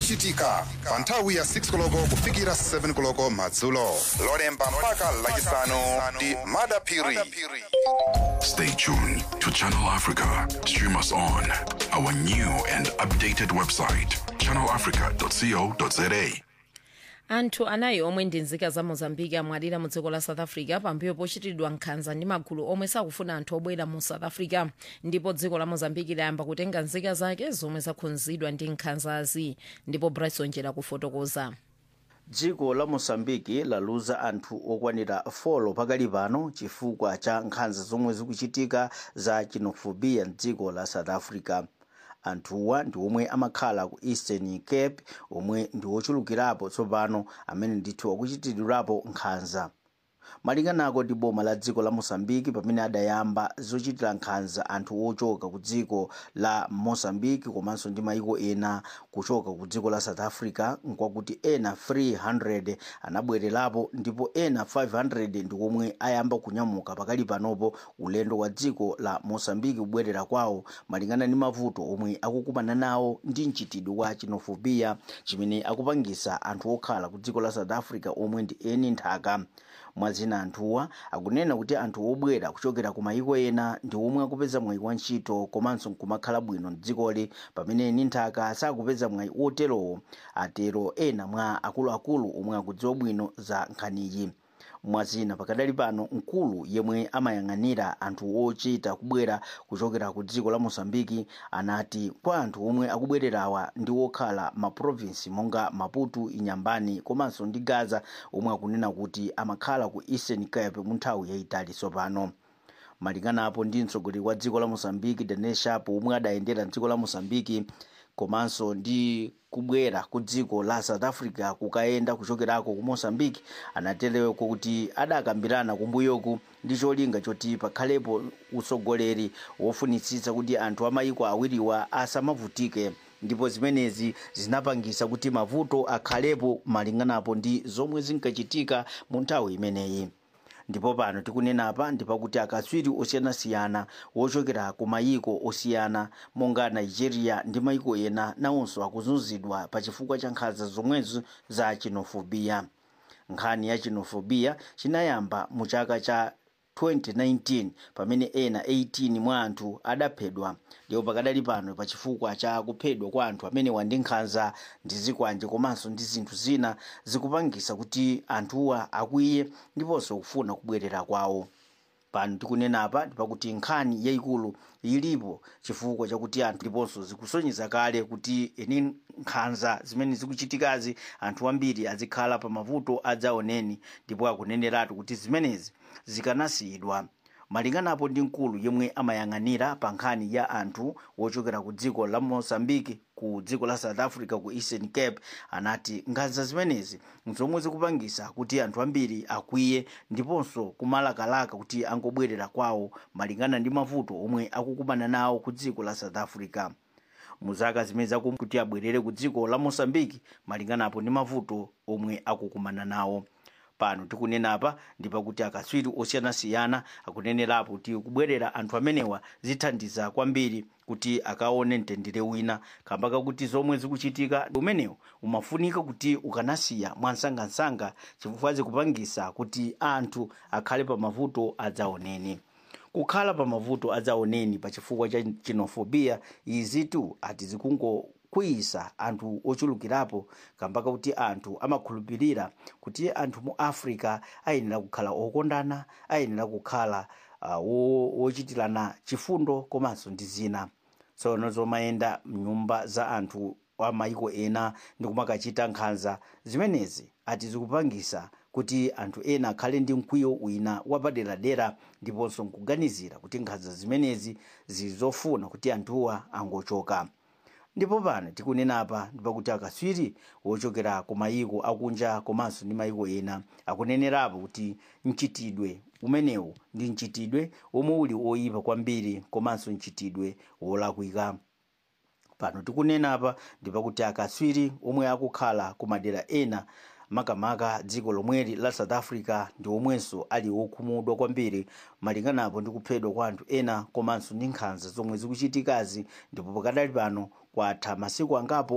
zochitika pa nthawi ya 6 koloko kufikira 7 koloko madzulo lolemba mpaka lachisanu ndi madapiri Stay tuned to Channel Africa. Stream us on our new and updated website, channelafrica.co.za. anthu anayi omwe ndi nzika za mozambiki amwalira mu dziko la south africa pambuyo pochitidwa nkhanza ndi magulu omwe sakufuna anthu obwera mu south africa ndipo dziko la mozambiki layamba kutenga nzika zake zomwe zakhudzidwa ndi nkhanzazi ndipo bryson jera kufotokoza dziko la mosambiki laluza anthu okwanira 4 pakali pano chifukwa cha nkhanza zomwe zikuchitika za xenophobia mdziko la south africa anthuwa ndi omwe amakhala ku eastern cape omwe ndi ochulukirapo tsopano amene ndithu akuchitidwirapo nkhanza malinganako ndi boma la dziko la mosambiki pamene adayamba zochitira nkhanza anthu ochoka ku dziko la mosambiki komanso ndi mayiko ena kuchoka ku dziko la south africa nkwakuti ena 300 anabwererapo ndipo ena 500 ndi omwe ayamba kunyamuka pakali panopo ulendo wa dziko la mosambiki kubwerera kwawo malingana ndi mavuto omwe akukumana nawo ndi mchitidwe wa xenophobia chimene akupangisa anthu okhala ku dziko la south africa omwe ndi eni nthaka mwazina anthuwa akunena kuti anthu obwera kuchokera ku mayiko ena ndi omwe akupeza mwayi wa ntchito komanso nkumakhala bwino mdzikoli pamene eni nthaka sakupeza mwayi oterowo atero ena mwa akuluakulu omwe akudziwa bwino za nkhaniyi mwazina pakadali pano mkulu yemwe amayang'anira anthu ochita kubwera kuchokera ku dziko la mosambiki anati kwa anthu omwe akubwererawa ndi okhala maprovinsi monga maputo inyambani komanso ndi gaza omwe akunena kuti amakhala ku eastern cape mu nthawi yayitali tsopano malinganapo ndi mtsogoleri wa dziko la mosambiki daniel sharp omwe adayendera dziko la mosambiki komanso ndi kubwera ku dziko la south africa kukayenda kuchokerako ku mosambiki anatereko kuti adakambirana kumbuyoku ndi cholinga choti pakhalepo utsogoleri wofunitsitsa kuti anthu amayiko awiriwa asamavutike ndipo zimenezi zinapangisa kuti mavuto akhalepo malinganapo ndi zomwe zinkachitika mu nthawi imeneyi ndipo pano tikunenapa ndipakuti akatswiri osiyanasiyana wochokera ku mayiko osiyana monga nigeria ndi mayiko ena nawonso akuzunzidwa pa chifukwa cha nkhanza zomwezo za xenophobia nkhani ya xenophobia chinayamba mu chaka cha 2019 pamene ena 18 mwa anthu adaphedwa ndipo pakadali pano pa chifukwa cha kuphedwa kwa anthu amenewa ndi nkhanza ndi zikwanje komanso ndi zinthu zina zikupangisa kuti anthuwa akwiye ndiponso kufuna kubwerera kwawo pano tikunenapa ndipakuti nkhani yayikulu ilipo chifukwa chakuti anthu ndiponso zikusonyeza kale kuti eni nkhanza zimene zikuchitikazi anthu ambiri azikhala pa mavuto adzaoneni ndipo akuneneratu kuti zimenezi zikanasiyidwa malinganapo ndi mkulu yemwe amayang'anira pa nkhani ya anthu wochokera ku dziko la mozambique ku dziko la south africa ku eastern cape anati nkhanza zimenezi nzomwe zikupangisa kuti anthu ambiri akwiye ndiponso kumalakalaka kuti angobwerera kwawo malingana ndi mavuto omwe akukumana nawo ku dziko la south africa mu zaka zimene zakum kuti abwerere ku dziko la mozambique malinganapo ndi mavuto omwe akukumana nawo pano tikunenapa ndipakuti akatswiri osiyanasiyana akunenerapo kuti kubwerera anthu amenewa zithandiza kwambiri kuti akaone mtendere wina kamba kakuti zomwe zikuchitika umenewo umafunika kuti ukanasiya mwansangansanga chifukwa zikupangisa kuti anthu akhale pa mavuto adzaoneni kukhala pa mavuto adzaoneni pa chifukwa cha xenophobia izitu ati zikungokwiyisa anthu ochulukirapo kamba kakuti anthu amakhulupirira kuti anthu mu africa ayenera kukhala okondana ayenera kukhala uh, wochitirana chifundo komanso ndi zina tsono zomayenda mnyumba za anthu a mayiko ena ndi kumakachita nkhanza zimenezi ati zikupangisa kuti anthu ena akhale ndi mkwiyo wina wapaderadera ndiponso nkuganizira kuti nkhanza zimenezi zizofuna kuti anthuwa angochoka ndipo pano tikunenapa ndipakuti akatswiri wochokera ku mayiko akunja komanso ndi mayiko ena akunenerapo kuti mchitidwe umenewu ndi mchitidwe omwe uli oyipa kwambiri komanso mchitidwe wolakwika pano tikunenapa ndipakuti akatswiri omwe akukhala ku madera ena makamaka dziko lomweli la south africa ndi omwenso ali okhumudwa kwambiri malinganapo ndi kuphedwa kwa anthu ena komanso ndi nkhanza zomwe zikuchitikazi ndipo pakadali pano kwatha masiku angapo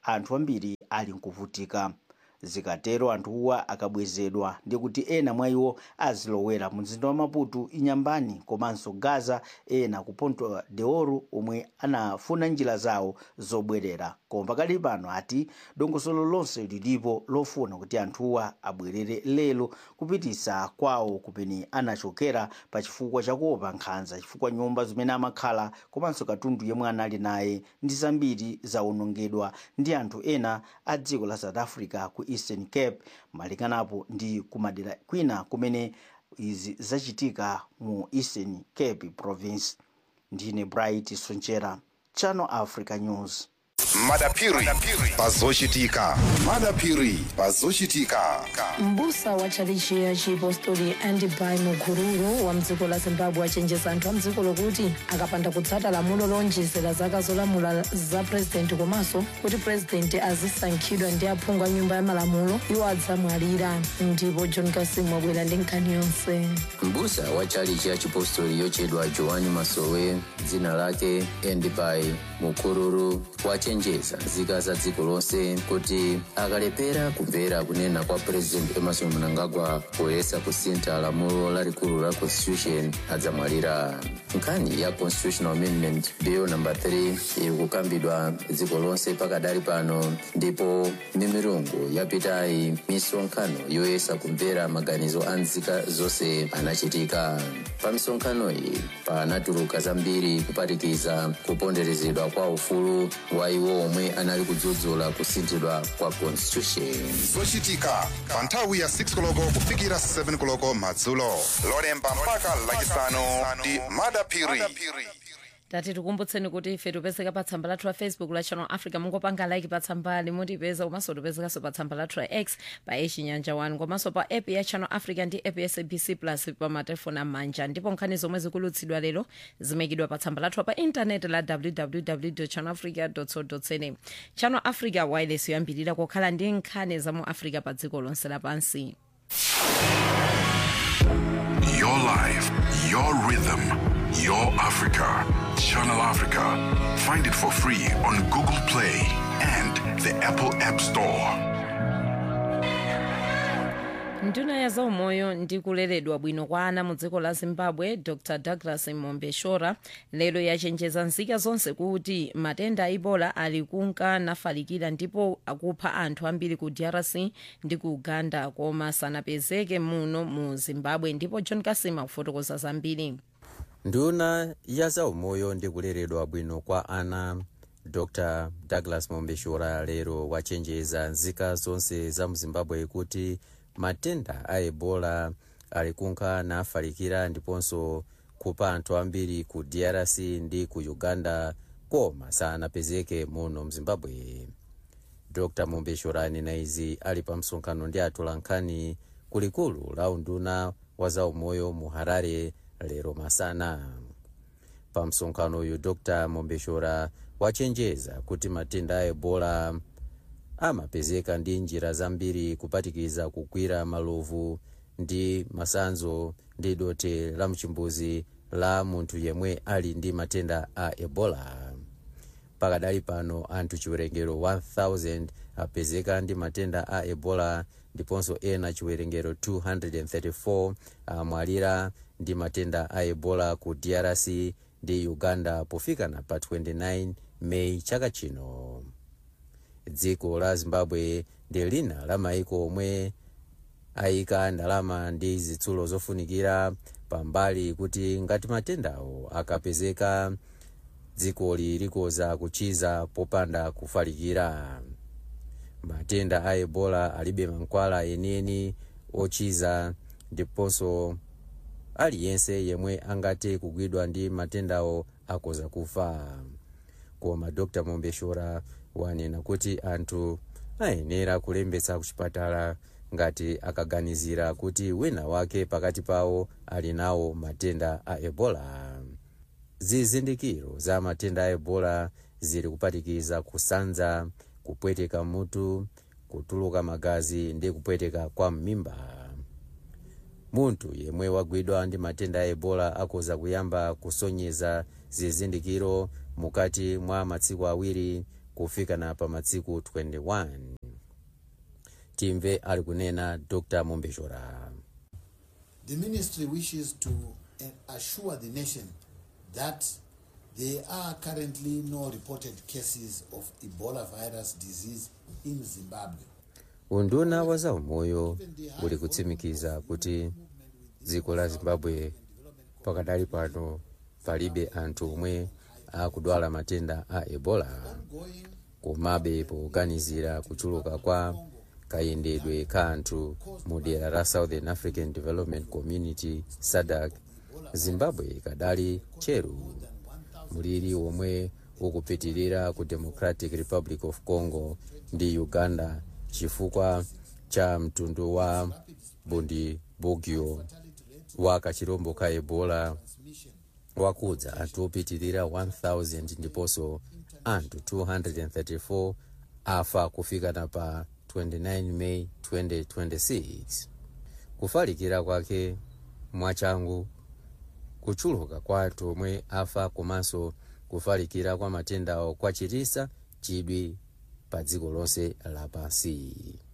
anthu ambiri ali nkuvutika zikatero anthuwa akabwezedwa ndi kuti ena mwa iwo azilowera mu mzinda wa maputo inyambani komanso gaza ena ku ponto de ouro omwe anafuna njira zawo zobwerera koma pakali pano ati dongosolo lonse lilipo lofuna kuti anthuwa abwerere lero kupitisa kwawo kumene anachokera pa chifukwa chakuopa nkhanza chifukwa nyumba zimene amakhala komanso katundu yemwe anali naye ndi zambiri zawonongedwa ndi anthu ena a dziko la south africa ku eastern cape malinganapo ndi kumadera kwina kumene izi zachitika mu eastern cape province ndine bright sonchera channel africa news madapiri pazochitika madapiri pazochitika mbusa wa tchalichi ya chipostori andibai mukururu wa mdziko la zimbabwe achenjeza anthu a mdziko lokuti akapanda kutsata lamulo lonjezera zaka zolamula za purezidenti komanso kuti purezidenti azisankhidwa ndi aphungu a nyumba ya malamulo iwo adzamwalira ndipo john kasim wabwera ndi nkhani yonse mbusa wa tchalichi ya chipostori yochedwa joani masowe dzina lake endibai mukururu wachenjeza nzika za dziko lonse kuti akalepera kumvera kunena kwa president emerson mnangagwa poyesa kusintha lamulo lalikulu la constitution adzamwalira nkhani ya constitutional amendment bill number 3 iri kukambidwa dziko lonse pakadali pano ndipo mimirungu yapitayi misonkhano yoyesa kumvera maganizo a nzika zonse anachitika pa misonkhano iyi panatuluka zambiri kuphatikiza kuponderezedwa kwa ufulu wa iwo omwe anali kudzudzula kusinthidwa kwa constitution zochitika pa nthawi ya 6 koloko kufikira 7 koloko madzulo lolemba mpaka lachisanu ndi madapiri tati tikumbutseni kuti ife tipezeka pa tsamba lathu la facebook la channel africa mungopanga like pa tsambali mutipeza komanso tipezekanso pa tsamba lathu la x pa echinyanja 1 komanso pa app ya channel africa ndi app ya sabc plus pa matelefoni amanja ndipo nkhani zomwe zikulutsidwa lero zimekidwa pa tsamba lathu pa intaneti la www channel africa co za channel africa wireless yoyambirira kukhala ndi nkhani za mu africa pa dziko lonse lapansi Your life, your rhythm, your Africa. Channel Africa. Find it for free on Google Play and the Apple App Store. nduna ya zaumoyo ndi kuleredwa bwino kwa ana mu dziko la zimbabwe dr douglas mombeshora lero yachenjeza nzika zonse kuti matenda a ebola ali kunka nafalikira ndipo akupha anthu ambiri ku drc ndi ku uganda koma sanapezeke muno mu zimbabwe ndipo john kasima kufotokoza zambiri nduna ya zaumoyo ndi kuleredwa bwino kwa ana dr douglas mombeshora lero wachenjeza nzika zonse za mu zimbabwe kuti matenda a ebola ali kunka nafalikira ndiponso kupha anthu ambiri ku drc ndi ku uganda koma sanapezeke muno mzimbabwe dr mombeshora anena izi ali pa msonkhano ndi atolankhani kulikulu la unduna wa zaumoyo mu harare lero masana pa msonkhano uyu dr mombeshora wachenjeza kuti matenda a ebola amapezeka ndi njira zambiri kupatikiza kugwira malovu ndi masanzo ndi dote la mchimbuzi la munthu yemwe ali ndi matenda a ebola pakadali pano anthu chiwerengero 1000 apezeka ndi matenda a ebola ndiponso ena chiwerengero 234 amwalira ndi matenda a ebola ku drc ndi uganda pofikana pa 29 meyi chaka chino dziko la zimbabwe ndi lina la maiko omwe ayika ndalama ndi zitsulo zofunikira pambali kuti ngati matendawo akapezeka dzikoli likoza kuchiza popanda kufalikira matenda a ebola alibe mankhwala enieni ochiza ndiponso aliyense yemwe angathe kugwidwa ndi matendawo akoza kufa koma dr mombeshora wanena kuti anthu ayenera kulembetsa kuchipatala ngati akaganizira kuti wina wake pakati pawo ali nawo matenda a ebola zizindikiro za matenda a ebola zili kupatikiza kusanza kupweteka mutu kutuluka magazi ndi kupweteka kwa m'mimba munthu yemwe wagwidwa ndi matenda a ebola akoza kuyamba kusonyeza zizindikiro mukati mwa masiku awiri kufikana pa matsiku 21 timve ali kunena dr mombeshora The ministry wishes to uh, assure the nation that there are currently no reported cases of Ebola virus disease in Zimbabwe. unduna wa zaumoyo uli kutsimikiza kuti dziko la zimbabwe pakadali pano palibe anthu omwe akudwala matenda a ebola komabe poganizira kuchuluka kwa kayendedwe ka anthu mu dera la southern african development community sadc zimbabwe ikadali tcheru muliri omwe ukupitirira ku democratic republic of congo ndi uganda chifukwa cha mtundu wa bundibugyo wa kachirombo ka ebola wakudza anthu opitirira 1000 ndiponso anthu 234 afa kufikana pa 29 meyi 2026 kufalikira kwake mwachangu kuchuluka kwa anthu omwe afa komanso kufalikira kwa matendawo kwachititsa chidwi pa dziko lonse lapansi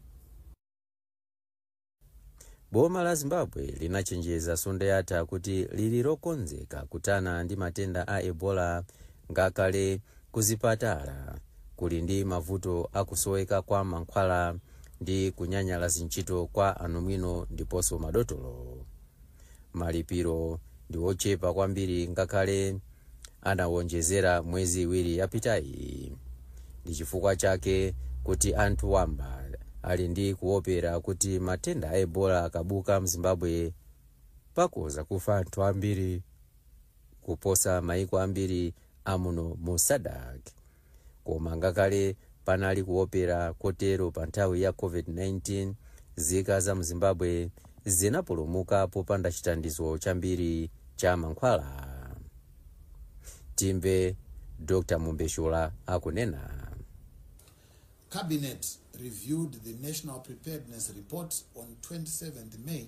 boma la zimbabwe linachenjeza sonde yatha kuti lili lokonzeka kutana ndi matenda a ebola ngakhale kuzipatala kuli ndi mavuto akusoweka kwa mankhwala ndi kunyanyala zintchito kwa anamwino ndiponso madotolo malipiro ndi ochepa kwambiri ngakhale anawonjezera mwezi iwiri yapitayi ndi chifukwa chake kuti anthu wamba ali ndi kuopera kuti matenda a ebola akabuka mzimbabwe pakoza kufa anthu ambiri kuposa maiko ambiri amuno mu sadak koma ngakhale panali kuopera kotero pa nthawi ya covid-19 zika za mzimbabwe zinapulumuka popanda chithandizo chambiri cha mankhwala timve dr mumbeshula akunena Cabinet reviewed the National Preparedness Report on 27th May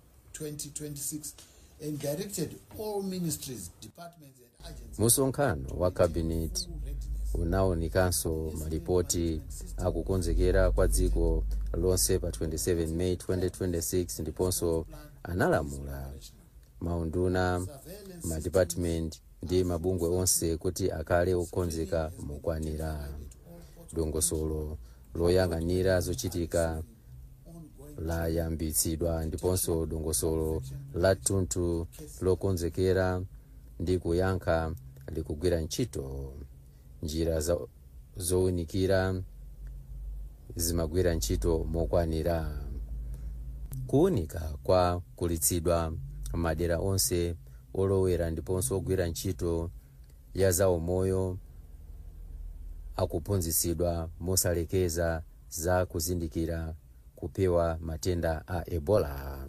2026 and directed all ministries, departments and agencies musonkhano wa kabineti unaonikanso malipoti akukonzekera kwa dziko lonse pa 27 meyi 2026 ndiponso analamula maunduna madipatimenti ndi mabungwe onse kuti akhale okonzeka mokwanira dongosolo loyang'anira zochitika layambitsidwa ndiponso dongosolo la thunthu lokonzekera ndi kuyankha likugwira ntchito njira zo- zowunikira zimagwira ntchito mokwanira kuwunika kwa kulitsidwa madera onse olowera ndiponso ogwira ntchito ya zaumoyo akuphunzitsidwa mosalekeza za kuzindikira kupewa matenda a ebola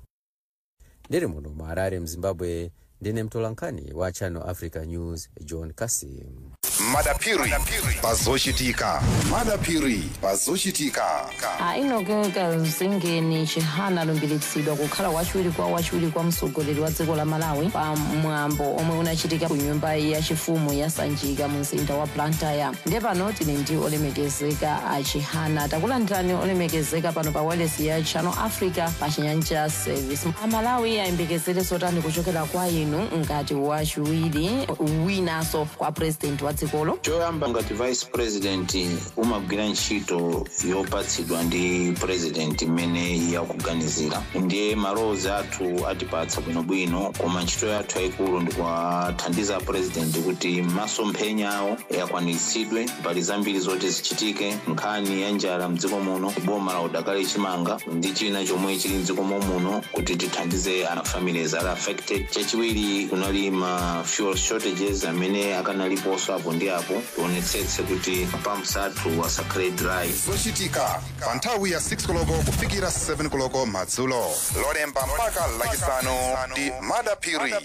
ndiri muno mu harare mzimbabwe ndine mtolankhani wa channel africa news john kasim madapiri pazochitika madapiri pazochitika ainogeka zingeni chihana alumbiritsidwa kukhala wachiwiri kwa wachiwiri kwa mtsogoleri wa dziko la malawi pa mwambo omwe unachitika ku nyumba yachifumu ya sanjika mu mzinda wa blantyre ndiye pano tili ndi olemekezeka a chihana takulandirani olemekezeka pano pa wireless ya channel africa pa chinyanja service amalawi ayembekezere zotani kuchokera kwa inu ngati wachiwiri winanso kwa president wa dzikolo choyamba ngati vice president umagwira ntchito yopatsidwa ndi president imene yakuganizira ndiye malowozi athu atipatsa bwinobwino koma ntchito yathu yayikulu ndikuwathandiza president kuti masomphenya awo akwaniritsidwe mbali zambiri zoti zichitike nkhani ya njala mdziko muno boma la udakali chimanga ndi china chomwe chili mdziko muno kuti tithandize ana families ali affected chachiwiri kunali ma fuel shortages amene akanaliponso apo ndi apo tionetsetse kuti pumps athu asakhale dry zochitika pa nthawi ya 6 koloko kufikira 7 koloko madzulo lolemba mpaka lachisanu ndi madapiri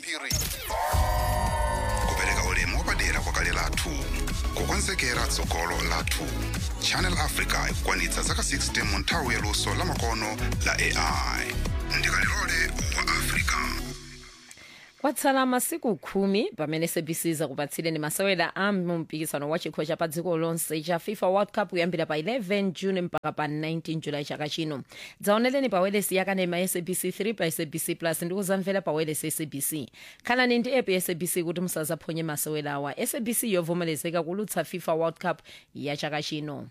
kupereka ulemu wapadera kwa kale lathu kukonzekera tsogolo lathu channel africa ikukwanitsa zaka 60 mu nthawi ya luso la makono la ai ndikalilole wa africa kwatsala masiku khumi pamene sabc zakupatsireni masewera a mumpikisano wa chikho cha pa dziko lonse cha fifa world cup kuyambira pa 11 june mpaka pa 19 julayi chaka chino dzaoneleni pa welesi yakanema ya sabc 3 pa sabc plus ndi kuzamvera pa welesi ya sabc khalani ndi app ya sabc kuti musazaphonye masewerawa sabc yovomerezeka kulutsa fifa world cup ya chaka chino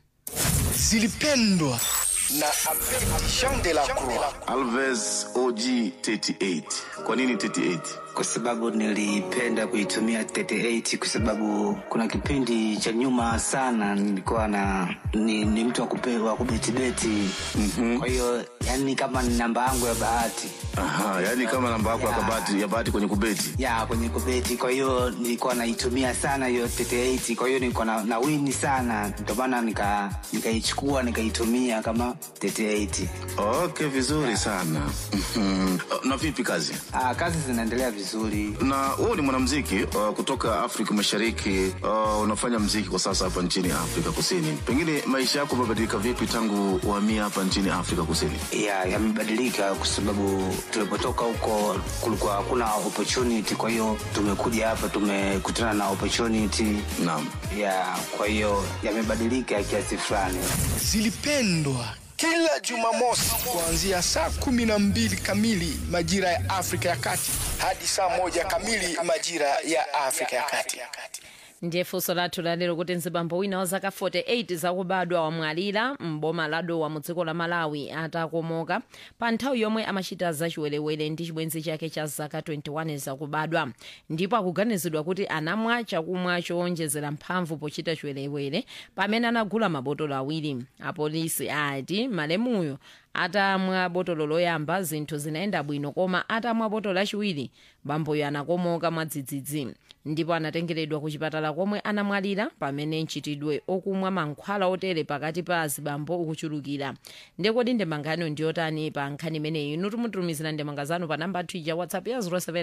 zilipendwa na Jean de la Croix. Alves OG 38. Kwa nini 38? Kwa sababu nilipenda kuitumia 38 kwa sababu kuna kipindi cha nyuma sana nilikuwa na ni, ni mtu wa kupe- wa kubetibeti mm-hmm. Kwa hiyo yani kama ni namba yangu ya bahati Aha, yani kama namba yako ya kabati ya bahati kwenye kubeti. ya kwenye kubeti. Kwa hiyo nilikuwa naitumia sana hiyo 38, kwa hiyo nilikuwa na, na wini sana, ndio maana nika nikaichukua nikaitumia kama 38. Okay, vizuri sana. Mhm. na vipi kazi? Ah, kazi zinaendelea vizuri. Na wewe ni mwanamuziki uh, kutoka Afrika Mashariki. Uh, unafanya muziki kwa sasa hapa nchini Afrika Kusini. Pengine maisha yako yamebadilika vipi tangu uhamia hapa nchini Afrika Kusini? ya yamebadilika kwa sababu tulipotoka huko kulikuwa hakuna opportunity kwa hiyo tumekuja hapa tumekutana na opportunity naam ya kwa hiyo yamebadilika kiasi fulani Zilipendwa kila Jumamosi kuanzia saa kumi na mbili kamili majira ya Afrika ya Kati hadi saa moja kamili majira ya Afrika ya Kati. ndiye funso lathu lalero kuti mzibambo wina wa zaka 48 zakubadwa wamwalira mboma la dowa mu dziko la malawi atakomoka pa nthawi yomwe amachita zachiwerewere ndi chibwenzi chake cha zaka 21 zakubadwa ndipo akuganizidwa kuti anamwa chakumwa chowonjezera mphamvu pochita chiwerewere pamene anagula mabotolo awiri apolisi ati malemuyo atamwa botolo loyamba zinthu zinaenda bwino koma atamwa botolo lachiwiri bamboyo anakomoka mwadzidzidzi ndipo anatengeredwa ku chipatala komwe anamwalira pamene mchitidwe okumwa mankhwala otere pakati pa azibambo ukuchulukira ndekodi ndemangano ndiyotani pa nkhani imeneyi inu tumutumizira ndemanga zanu pa namba tija whatsapp ya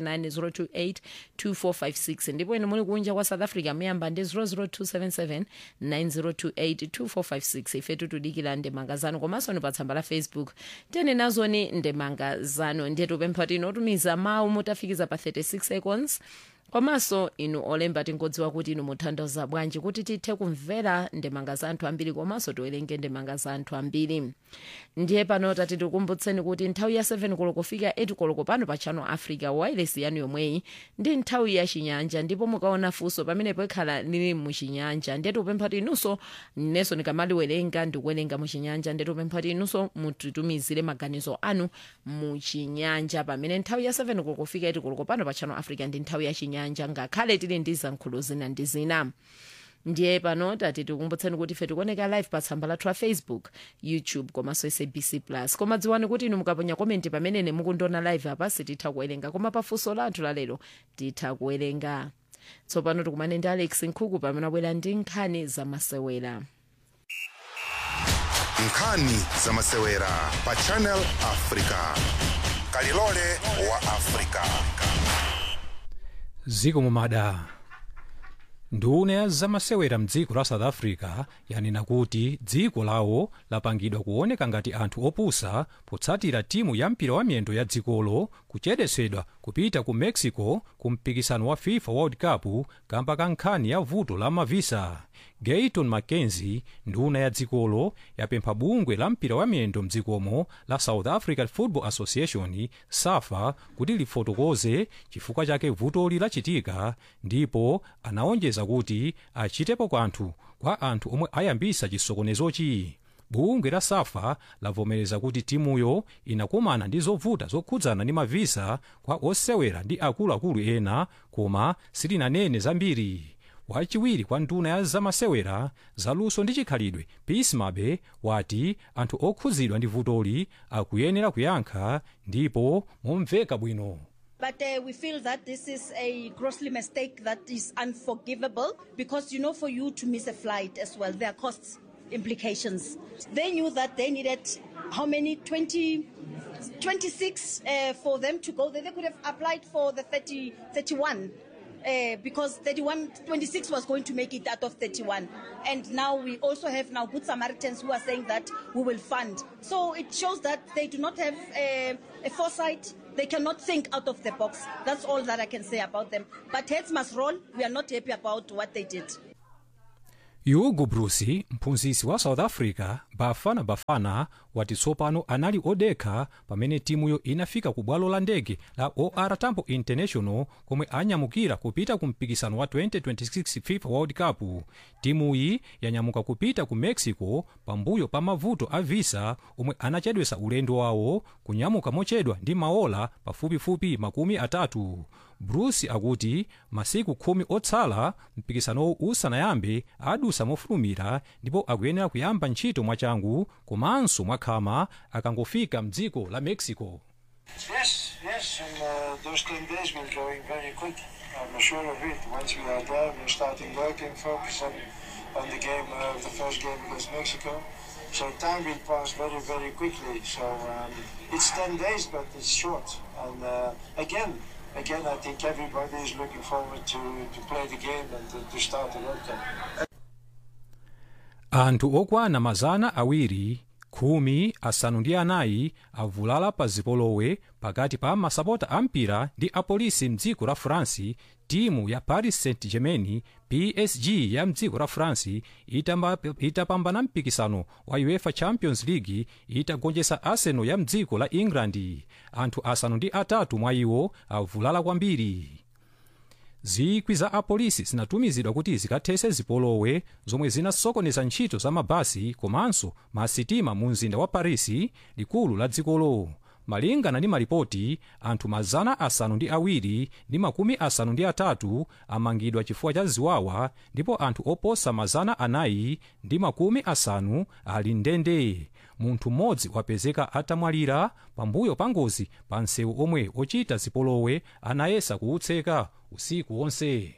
079 028 ndipo inu muli kunja kwa south africa muyamba ndi 00277 9028 2456 ife tutudikira ndemanga zanu komanso ni pa tsamba la facebook tene nazoni ndemanga zanu ndiye tupempha tino otumiza mawu mutafikiza pa 36 seconds komanso inu olemba tingodziwa kuti inu muthandiza bwanji kuti tithe kumvera ndemanga za anthu ambiri komanso tiwerenge ndemanga za anthu ambiri ndiye pano tati tikumbutseni kuti nthawi ya 7 koloko kufika 8 koloko pano pa channel africa wireless yanu yomweyi ndi nthawi ya chinyanja ndipo mukaona funso pamenepo ikhala lili muchinyanja ndiye tikupempha kuti inunso nenso nikamaliwerenga ndikuwerenga muchinyanja ndiye tikupempha kuti inunso mutitumizire maganizo anu muchinyanja pamene nthawi ya 7 koloko kufika 8 koloko pano pa channel africa ndi nthawi ya chinyanja ngakhale tili ndi zankhulo zina ndi zina ndiye pano tati tikumbutseni kuti ife tikuoneka live pa tsamba lathu la facebook youtube komanso sabc plus koma dziwani kuti inu mukaponya komenti pamene mukundiona live apa sititha kuwerenga koma pafunso lathu lalero titha kuwerenga tsopano tikumane ndi alex nkhuku pamene abwera ndi nkhani zamasewera nkhani zamasewera pa channel africa kalilole wa africa ziko mumada nduna ya zamasewera mdziko la south africa yanena kuti dziko lawo lapangidwa kuoneka ngati anthu opusa potsatira timu ya mpira wa miyendo ya dzikolo kuchedwetsedwa kupita ku mexico ku mpikisano wa fifa world cup kamba ka nkhani ya vuto la mavisa gayton mackenzie nduna ya dzikolo yapempha bungwe la mpira wa miyendo mdzikomo la south african football association safa kuti lifotokoze chifukwa chake vutoli lachitika ndipo anaonjeza kuti achitepo kanthu kwa anthu omwe ayambisa chisokonezochi bungwe la safa lavomereza kuti timuyo inakumana ndi zovuta zokhudzana ndi mavisa kwa osewera ndi akuluakulu ena koma silinanene zambiri wachiwiri kwa nduna ya zamasewera zaluso ndi chikhalidwe peace mabe wati anthu okhudzidwa ndi vutoli akuyenera kuyankha ndipo momveka bwino But uh, we feel that this is a grossly mistake that is unforgivable because, you know, for you to miss a flight as well, there are cost implications. They knew that they needed how many? 20, 26 uh, for them to go there. They could have applied for the 30, 31. Uh, because 31, 26 was going to make it out of 31. And now we also have now Good Samaritans who are saying that we will fund. So it shows that they do not have uh, a foresight They cannot think out of the box. That's all that I can say about them. But heads must roll. We are not happy about what they did. yugu bruce mphunzitsi wa south africa bafana bafana wati tsopano anali odekha pamene timuyo inafika ku bwalo la ndege la or tambo international komwe anyamukira kupita ku mpikisano wa 2026 fifa world cup timuyi yanyamuka kupita ku mexico pambuyo pa mavuto a visa omwe anachedwesa ulendo wawo kunyamuka mochedwa ndi maola pafupifupi makumi atatu bruce akuti masiku khumi otsala mpikisanowu usanayambe adusa mofulumira ndipo akuyenera kuyamba ntchito mwachangu komanso mwakhama akangofika mdziko la mexico Yes, yes, and uh, those 10 days will going very quick. I'm sure of it. Once we are there, we're starting working, focus on, on the game, uh, the first game against Mexico. So time will pass very, very quickly. So um, it's 10 days, but it's short. And uh, again, again, I think everybody is looking forward to, to play the game and to, to start the World Cup. anthu okwana mazana awiri khumi asanu ndi anayi avulala pa zipolowe pakati pa masapota a mpira ndi apolisi mdziko la france timu ya paris saint germain psg ya mdziko la france itamba- itapambana mpikisano wa uefa champions league itagonjetsa arsenal ya mdziko la england anthu asanu ndi atatu mwa iwo avulala kwambiri zikwi za apolisi zinatumizidwa kuti zikathetse zipolowe zomwe zinasokoneza ntchito za mabasi komanso masitima mu mzinda wa parisi likulu la dzikolo malingana ndi malipoti anthu mazana asanu ndi awiri ndi makumi asanu ndi atatu amangidwa chifukwa cha ziwawa ndipo anthu oposa mazana anayi ndi makumi asanu ali ndende munthu mmodzi wapezeka atamwalira pambuyo pa ngozi pa msewu omwe ochita zipolowe anayesa kuutseka usiku wonse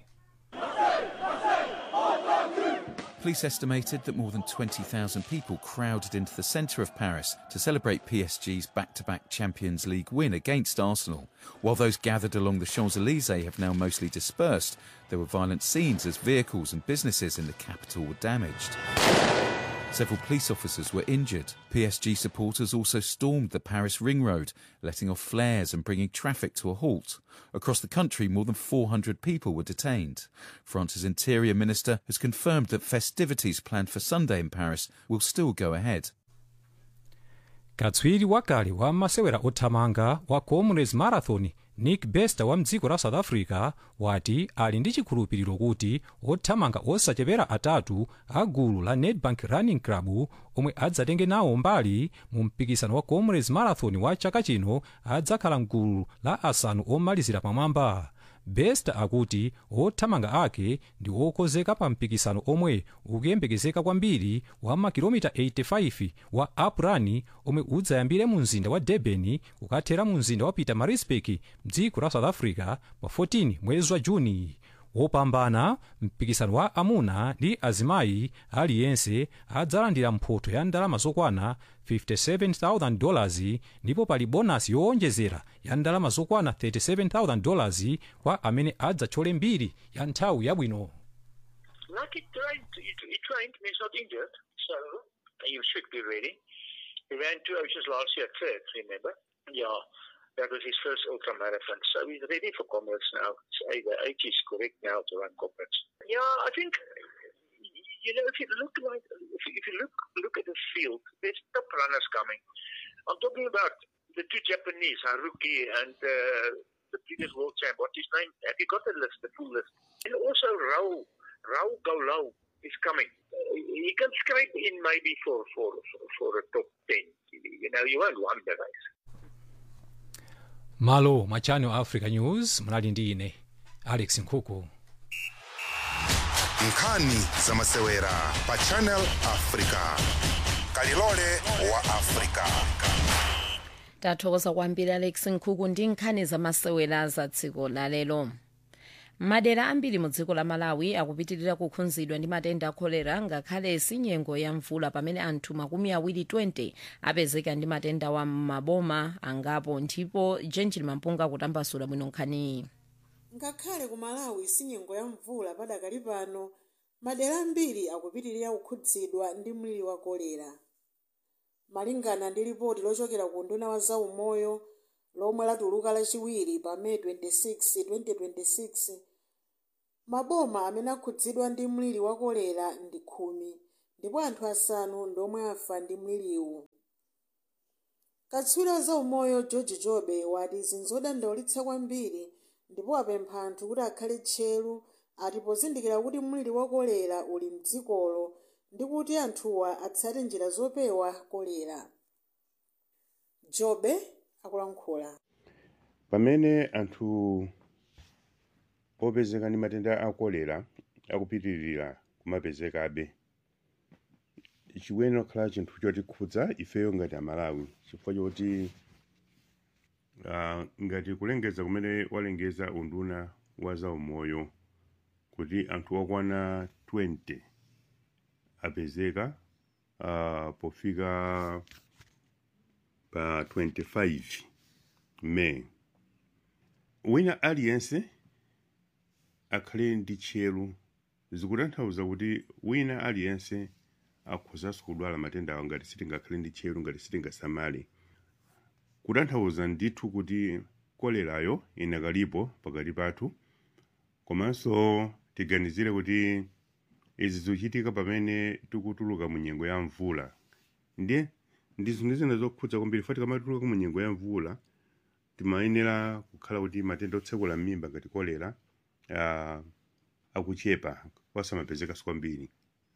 Police estimated that more than 20,000 people crowded into the centre of Paris to celebrate PSG's back to back Champions League win against Arsenal. While those gathered along the Champs Elysees have now mostly dispersed, there were violent scenes as vehicles and businesses in the capital were damaged. Several police officers were injured. PSG supporters also stormed the Paris Ring Road, letting off flares and bringing traffic to a halt. Across the country, more than 400 people were detained. France's interior minister has confirmed that festivities planned for Sunday in Paris will still go ahead. katswiri wakale wa masewera othamanga wa comrades marathon nick bester wa mdziko la south africa wati ali ndi chikhulupiriro kuti othamanga osachepera atatu a gulu la nedbank running club omwe adzatenge nawo mbali mu mpikisano wa comrades marathon wa chaka chino adzakhala mgulu la asanu omalizira pamwamba bester akuti othamanga ake ndi okonzeka pa mpikisano omwe ukuyembekezeka kwambiri wa makilomita 85 wa uprun omwe udzayambire mu mzinda wa durban kukathera mu mzinda wa pietermaritzburg mdziko la south africa pa 14 mwezi wa juni wopambana mpikisano wa amuna ndi azimayi aliyense adzalandira mphoto ya ndalama zokwana 57000 dollars ndipo pali bonasi yowonjezera ya ndalama zokwana 37000 dollars kwa amene adzathyole mbiri ya nthawi yabwino Lucky trained, he, he trained, and he's not injured, so he should be ready. He ran two oceans last year third, remember? Yeah, that was his first ultra marathon, so he's ready for comrades now. So the age is correct now to run comrades. Yeah, I think you know if you look like if you, if you look look at the field, there's top runners coming. I'm talking about the two Japanese, Haruki and uh, the previous world champ. What's his name? Have you got the list, the full list? And also Raul, Raul Gaulau is coming. Uh, he can scrape in maybe for for for, for a top ten. You know, you won't won the race. malo mwa channel africa news munali ndi ine alex nkhuku nkhani za masewera pa channel africa kalilole wa africa tathokoza kwambiri alex nkhuku ndi nkhani zamasewera za dziko lalero madera ambiri mu dziko la malawi akupitirira kukhudzidwa ndi matenda a kolera ngakhale sinyengo ya mvula pamene anthu makumi awiri 20 apezeka ndi matenda wa maboma angapo ndipo jenjini mampunga akutambasula bwino nkhaniyi ngakhale ku malawi sinyengo ya mvula padakali pano madera ambiri akupitirira kukhudzidwa ndi mliri wa kolera malingana ndi ripoti lochokera ku nduna wa zaumoyo lomwe latuluka lachiwiri pa may 26 2026 maboma amene akhudzidwa ndi mliri wa kolera ndi khumi ndipo anthu asanu ndomwe afa ndi mliriwu katswiri wa zaumoyo george jobe wati zinzodandaulitsa kwambiri ndipo apempha anthu kuti akhale tcheru ati pozindikira kuti mliri wa kolera uli mdzikolo ndi kuti anthuwa atsate njira zopewa kolera jobe akulankhula pamene anthu opezeka ndi matenda a kolera akupitirira kumapezekabe chikuyenera kukhala chinthu chotikhudza ifeyo ngati amalawi chifukwa choti uh, ngati kulengeza kumene walengeza unduna wa zaumoyo kuti anthu okwana 20 apezeka uh, pofika pa 25 may wina aliyense akhale ndi tcheru zikutanthauza kuti wina aliyense akhozanso kudwala matenda awo ngati sitingakhale ndi tcheru ngati sitingasamale kutanthauza ndithu kuti kolerayo inakalipo pakati pathu komanso tiganizire kuti izi zikuchitika pamene tikutuluka mu nyengo ya mvula ndiye ndi zinthu zina zokhudza kwambiri fati kamatuluka mu nyengo ya mvula timayenera kukhala kuti matenda otsekula m'mimba ngati kolera uh, akuchepa osamapezekaso kwambiri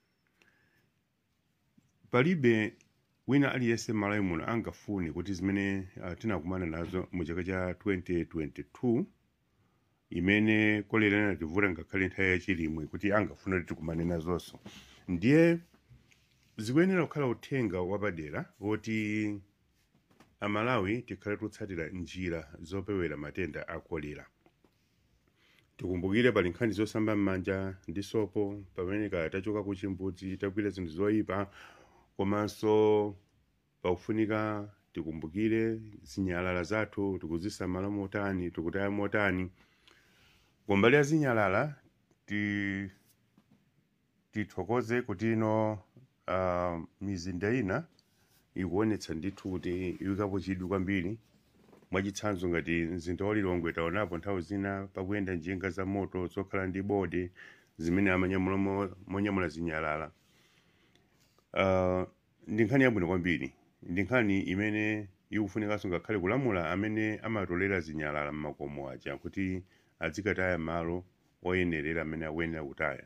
palibe wina aliyense malawi muno angafune kuti zimene uh, tinakumana nazo mu chaka cha 2022 imene kolera inativuta ngakhale nthawi yachilimwe kuti angafuna kuti tikumane nazonso ndiye zikuyenera kukhala uthenga wapadera woti amalawi tikhale tikutsatira njira zopewera matenda a kolera tikumbukire pali nkhani zosamba m'manja ndi sopo pamene kaya tachoka ku chimbudzi tagwira zinthu zoyipa komanso pakufunika tikumbukire zinyalala zathu tikuzisamala motani tikutaya motani kumbali ya zinyalala ti tithokoze kuti ino uh, mizinda ina ikuonetsa ndithu kuti iwikapo chidwi kwambiri mwachitsanzo ngati mzinda wa lilongwe taonapo nthawi zina pakuyenda njinga za moto zokhala ndi bode zimene amanyamula mo- monyamula zinyalala uh, ndi nkhani yabwino kwambiri ndi nkhani imene ikufunikanso ngakhale kulamula amene amatolera zinyalala mmakomo aja kuti azikataya malo oyenerera amene akuyenera kutaya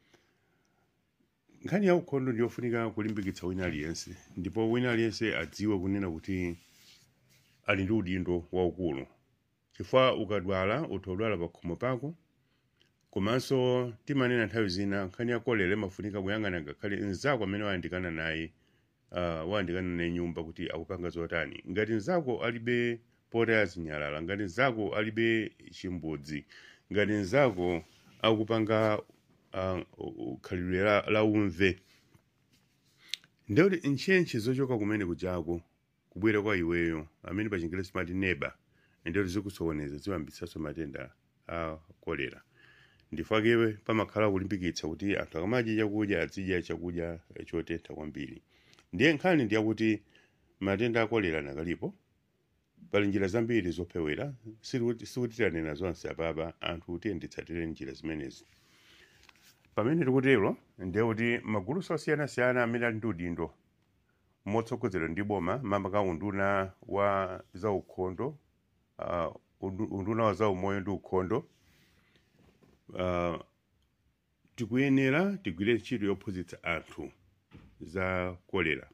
nkhani ya ukhondo ndiyofunika kulimbikitsa wina aliyense ndipo wina aliyense adziwe kunena kuti ali ndi udindo waukulu chifukwa ukadwala utodwala pa khomo pako komanso timanena nthawi zina nkhani ya kolera imafunika kuyang'ana ngakhale mnzako amene wayandikana naye uh, wayandikana naye nyumba kuti akupanga zotani ngati mnzako alibe potaya zinyalala ngati mnzako alibe chimbudzi ngati mnzako akupanga uh, khalidwe la, la umve ndekuti ntchentche zochoka kumene kujako kubwera kwa iweyo amene pa chingelesi timati neba ndekuti zikusokoneza ziwambitsanso matenda a kolera ndifakewe pamakhala kulimbikitsa kuti anthu akamadya chakudya azidya chakudya chotentha kwambiri ndiye nkhani ndiyakuti matenda a kolera nakalipo pali njira zambiri zopewera sikuti sikuti tanena zonse apapa anthu tiyendetsatire njira zimenezi pamene tikutero ndiye kuti maguluso osiyanasiyana amene ali ndi udindo motsogozedwa ndi boma mamba unduna wa zaukhondo uh, undu- unduna wa zaumoyo ndi ukhondo uh, tikuyenera tigwire ntchito yophunzitsa anthu za kolera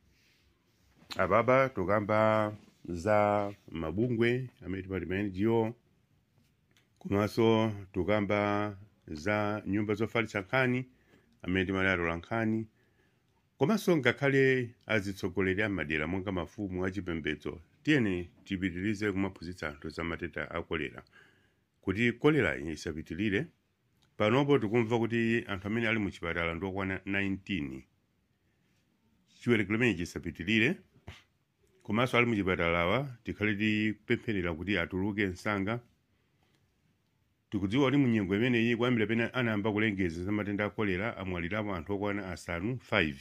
apapa tukamba za mabungwe amene timati ma ngo komanso tukamba za nyumba zofalitsa nkhani amene timati atola nkhani komanso ngakhale azitsogoleri amadera monga mafumu achipembedzo tiyeni tipitirize kumaphunzitsa anthu za matenda a kolera kuti kolera isapitilire panopo tikumva kuti anthu amene ali muchipatala ndiokwana 19 chiwerengero chimene chisapitilire komanso ali muchipatalawa tikhale tipempherera kuti atuluke msanga tikudziwa kuti munyengo imeneyi kuyambira pene anayamba kulengeza za matenda a kolera amwalirapo anthu okwana asanu 5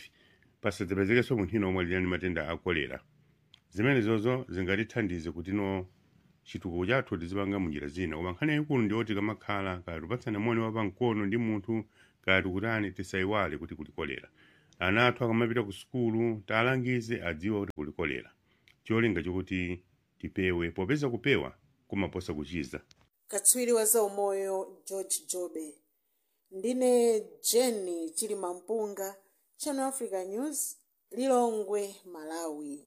pasadzapezekenso munthu ina omwalira ndi matenda a kolera zimenezozo zingatithandize kuti no chitukuko chathu tizipanga munjira zina koma nkhani yayikulu ndiyoti kamakhala kaya tupatsana moni wapamkono ndi munthu kaya tikutani tisayiwale kuti kuli kolera ana athu akamapita ku sukulu talangize adziwe kuti kuli kolera cholinga chokuti tipewe popeza kupewa kumaposa kuchiza katswiri wa zaumoyo george jobe ndine jeni chilima mpunga channel africa news lilongwe malawi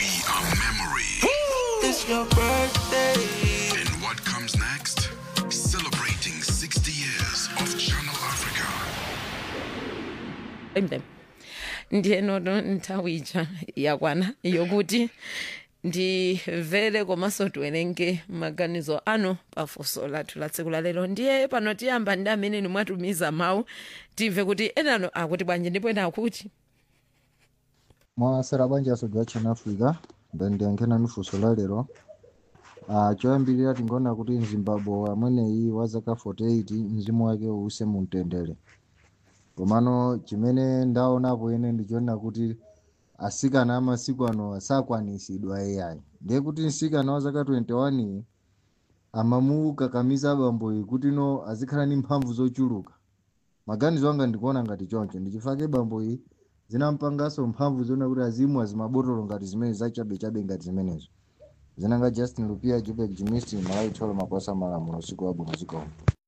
It's your birthday. And what comes next? Celebrating 60 years of Channel Africa. Emde. ndiyenono nthawi ija yakwana yokuti ndimvere komanso tiwerenge maganizo anu pafunso lathu la tsiku lalero ndiye pano tiyamba ndi amene mwatumiza mawu timve kuti enano akuti bwanji ndipo ena akuti mwasera bwanji asodwa channel africa ndandiyankhena funso la lero uh, choyambirira tingoona kuti mzimbabwe amweneyi wa zaka 48 mzimu wake uuse mumtendere komano chimene ndaonapo ine ndichoona kuti asikana amasiku ano asakwanisidwa ai ndiye kuti msikana wa zaka 21 iyi amamukakamiza abamboyi kuti no azikhala ndi mphamvu zochuluka maganizo anga ndikuona ngati choncho ndichifake bamboyi zinampanganso mphamvu zoona kuti azimwa zimabotolo ngati zimene zachabechabe ngati zimenezo zinanga justin lupia jubek jimisi malawi tholo makwasa malamulo usiku wabwino zikomo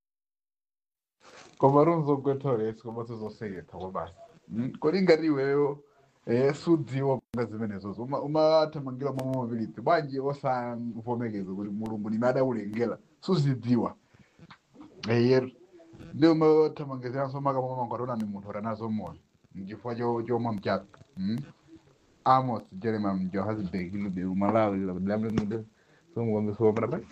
koma runzogwethore sikoma sizoseketha kwabasi kodi ngati iweyo eh, sudziwa kupanga zimenezozo Uma- umathamangira mwa mobility bwanji osavomekeza kuti mulungu ndime adakulengera suzidziwa eyeru ndi umathamangiziranso makamwa mangu atona ni munthu atanazo moyo mchifukwa cho- chomwe mchaka mm? amos jeremiah johannesburg luberu malawi lamlemde somuwambisoomera bai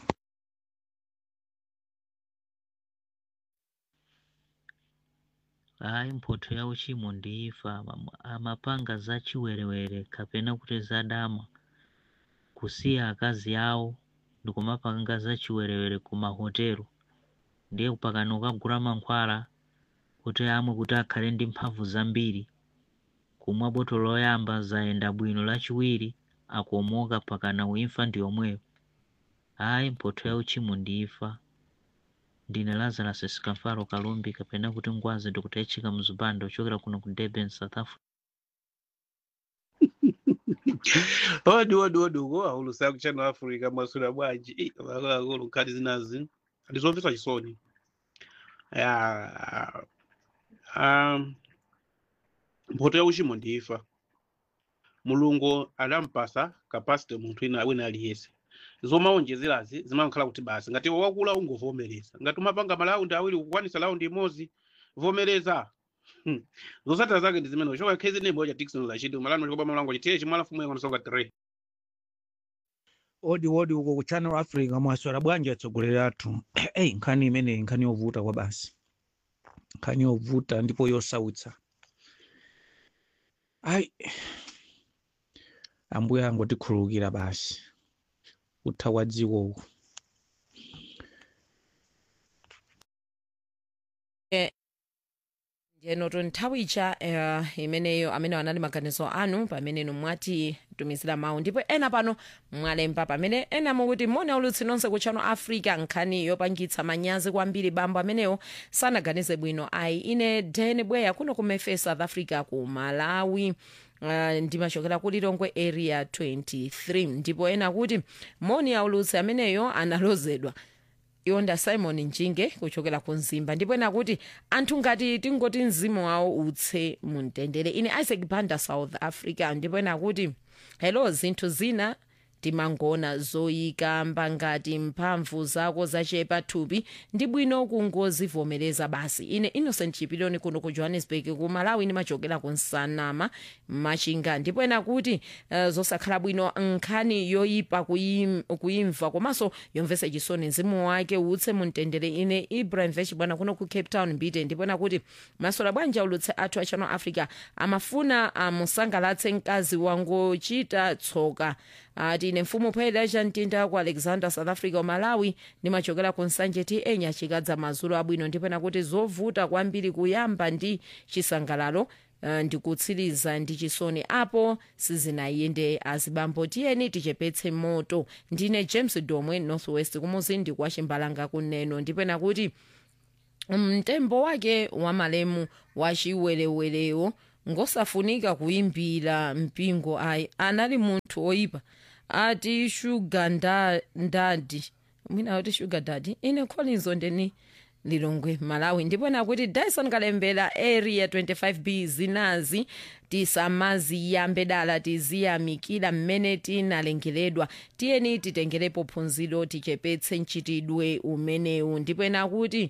hayi mphotho ya uchimo ndiifa Ama- amapanga za chiwerewere kapena kuti zadama kusiya akazi awo ndikumapanga za chiwerewere ku mahotelo ndiye pakano ukagula mankhwala kuti amwe kuti akhale ndi mphamvu zambiri kumwa botolo loyamba zayenda bwino lachiwiri akuomoka pakana uimfa ndi yomweyo hayi mphotho ya uchimo ndiifa ndine lazarus sikamfaro kalumbi kapena kuti ngwazi ndikutayitchika mzipando ochokera kuno ku durban south africa odi odi odi uko aulusa kuchannel africa masula bwanji Eh, akuluakulu nkhani zinazi ndizomvetsa chisoni ya um, mphoto ya uchimo ndifa mulungu adampasa kapasite munthu ina wina aliyense zomaonjezerazi zimakhala kuti basi ngati wakula ungovomereza ngati umapanga malaundi awiri kukwanisa laundi imodzi vomereza Hmm. zosatira zake ndi zimene choka khezi nembo cha dikson lachidi umalano chikopa malango chitiye chimala fumu yango nsonga 3 odi odi uko ku channel africa mwaswera bwanji atsogoleri athu eyi nkhani imeneyi nkhani yovuta kwa basi nkhani yovuta ndipo yosautsa ayi ambuye angotikhululukira basi utha kwa dziko uku ndiyenoto nthawi ija uh, imeneyo amene anali maganizo anu pamene mwatitumizira mawu ndipo ena pano mwalemba pamene ena mukuti mone ulutsi nonse ku channel africa nkhani yopangitsa manyazi kwambiri bambo ameneyo sanaganize bwino ayi ine den bweya kuno kumefe south africa ku malawi Uh, ndimachokera ku lilongwe area 23 ndipo ena kuti moni aulutsi ameneyo analozedwa yonda simon njinge kuchokera ku mzimba ndipo ena kuti anthu ngati tingoti mzimu wawo utse mumtendere ine isaac banda south africa ndipo ena kuti hello zinthu zina timangona zoyikamba ngati mphamvu zako zachepa thupi ndi bwino kungozivomereza basi ine innocent chipiloni kuno ku johannesburg ku malawi ndimachokera ku nsanama machinga ndipo ena kuti uh, zosakhala bwino nkhani yoyipa kuyim- kuyimva komanso yomvetsa chisoni mzimu wake utse mumtendere ine ibrahim vesh bwana kuno ku cape town mbite ndipo ena kuti masola bwanji aulutse athu a channel africa amafuna amusangalatse mkazi wangochita tsoka ati ine mfumu phweda chamtinda ku alexander south africa umalawi ndimachokera ku nsanje ti enya chikadza mazulu abwino ndipo ena kuti zovuta kwambiri kuyamba ndi chisangalalo uh, ndikutsiriza ndi chisoni apo sizinayende azibambo tiyeni tichepetse moto ndine james domwe northwest kumuzindi kwa chimbalanga kuneno ndipena kuti mtembo wake wa malemu wa chiwerewelewo ngosafunika kuimbira mpingo ayi anali munthu oyipa ati shuga nda, ndadi mwina ati shuga dadi ine collins ondeni lilongwe malawi ndipena kuti dyson kalembera area 25b zinazi tisamaziyambe dala tiziyamikira mmene tinalengeredwa tiyeni titengerepo phunziro tichepetse mchitidwe umenewu ndipena kuti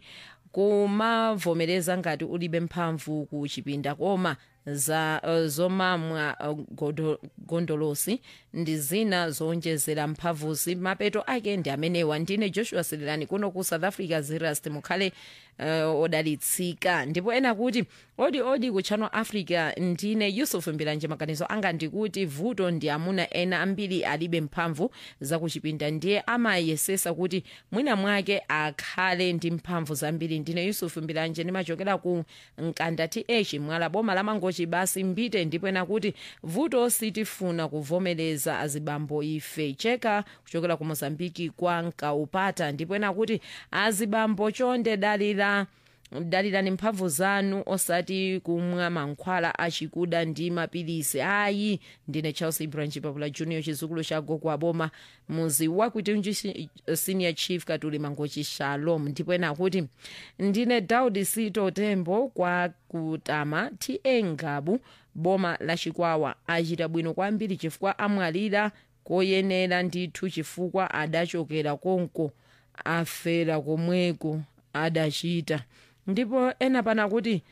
kumavomereza ngati ulibe mphamvu ku chipinda koma za uh, zomamwa uh, godo, gondolosi ndi zina zowonjezera mphamvuzi mapeto ake ndi amenewa ndine joshua sililani kuno ku south africa zerust mukhale uh, odalitsika ndipo ena kuti odi odi ku channel africa ndine yusuf mbilanje maganizo anga ndikuti vuto ndi amuna ena ambiri alibe mphamvu zakuchipinda ndiye amayesesa kuti mwina mwake akhale ndi mphamvu zambiri ndine yusuf mbilanje ndimachokera ku mkanda th mwala boma la mangochi basi mbite ndipo ena kuti vuto sitifuna kuvomereza azibambo ife cheka kuchokera ku mozambiki kwa nkaupata ndipo ena kuti azibambo chonde dalira dalirani mphamvu zanu osati kumwa mankhwala achikuda ndi mapilisi ayi ndine charles ibrahim chipapula junior chizukulu cha gogo aboma muzi wakuitunji senior chief katuli mangochi shalom ndipo ena kuti ndine daudi sito tembo kwa kutama ta ngabu boma la chikwawa achita bwino kwambiri chifukwa amwalira koyenera ndithu chifukwa adachokera konko afera komweko adachita ndipo ena pana kuti